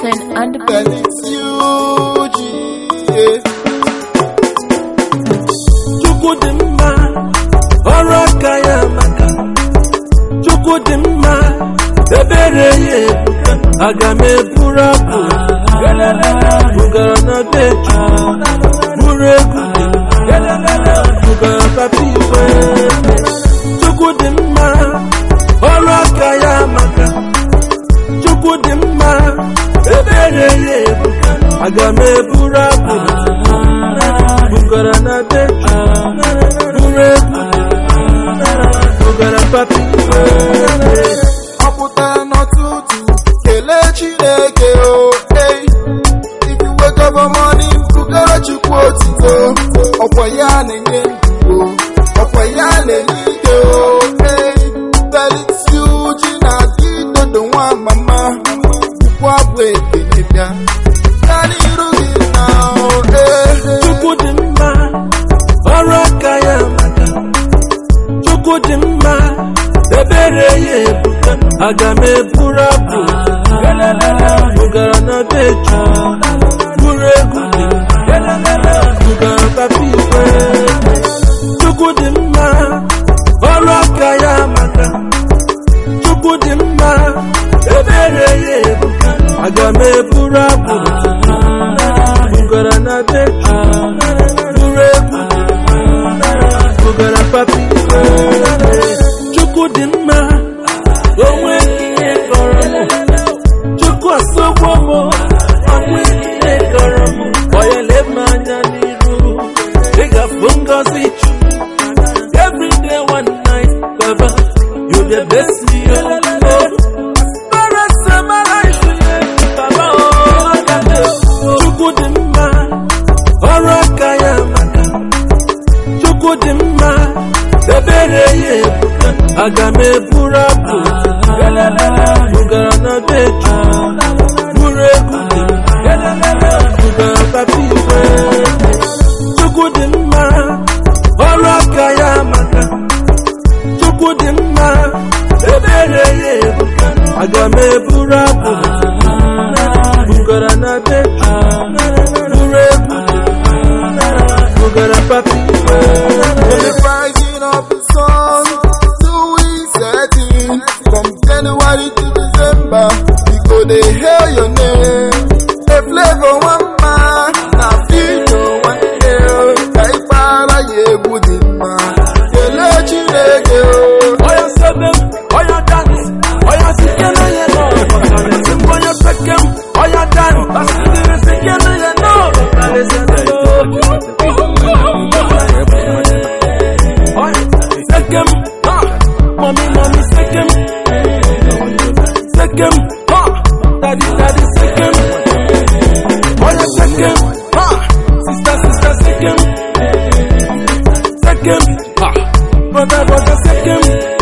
Jonathan and the Girl, it's you, G. Yeah. Chukwu dị mma, ọrụ aka ya maka. Chukwu dị mma, ebere ya ebuka. Aga m eburu abụ, bugara na beju, buru egwu, bugara papa igwe. Chukwu dị mma, ọrụ aka ya maka. Chukwu dị mma, ebere ya ebuka. Aga m eburu abụ, bugara na beju, buru egwu, bugara papa igwe. Ọ pụtara n'ọtụtụ kelee Chineke o hey. If you wake up in morning bugara Chukwu otito ọkwa ya na-enye ndụ o ọkwa ya na-enye ike o hey. Felix Uji na gị dodo nwa mama bụkwa bụ ekele bịa gaa n'iru gị na o hey. Chukwu dị mma, ọrụ aka ya maka. Chukwu dị mma, ebere ya ebuka. Aga m eburu abụ, bugara na beju, buru egwu, bugara papa igwe. Chukwu dị mma, ọrụ aka ya maka. Chukwu dị mma, ebere ya ebuka. Aga m eburu abụ, bugara na beju, buru egwu, bugara papa igwe. Chukwu dị mma, onwe ihe kọrọ m. Chukwu asọgbo m, onwe ihe kọrọ m. Onye lebe anya n'iru, ị ga-afụ ngọzi Chukwu. Every day, one night, Baba, you the best me, oh, oh. Bara sama life, Baba, oh, Chukwu dị mma, ọrụ aka ya maka. Chukwu dị mma, ebere ya ebuka. Aga m eburu abụ, bugara na beju, buru egwu, bugara papa igwe. Chukwu dị mma, ọrụ aka ya maka. Chukwu dị mma, ebere ya ebuka. Aga m eburu abụ, bugara na beju, buru egwu, bugara papa igwe. From the rising of the sun to its setting, from January to December, we go dey hail your name. A flavor one man, na video one hail. Ka ịkpara ya egwu dị mma, kelee Chineke o. Oya sebe m, oya dance, oya sikele ye no. Bakalesi m oya peke m, oya dance, basidiri sikele ye no. Bakalesi m, oya seke m, ha, mami mami seke m, seke m, ha, daddy daddy seke m, oya seke m, ha, sister sister seke m, seke m, ha, brother brother seke m.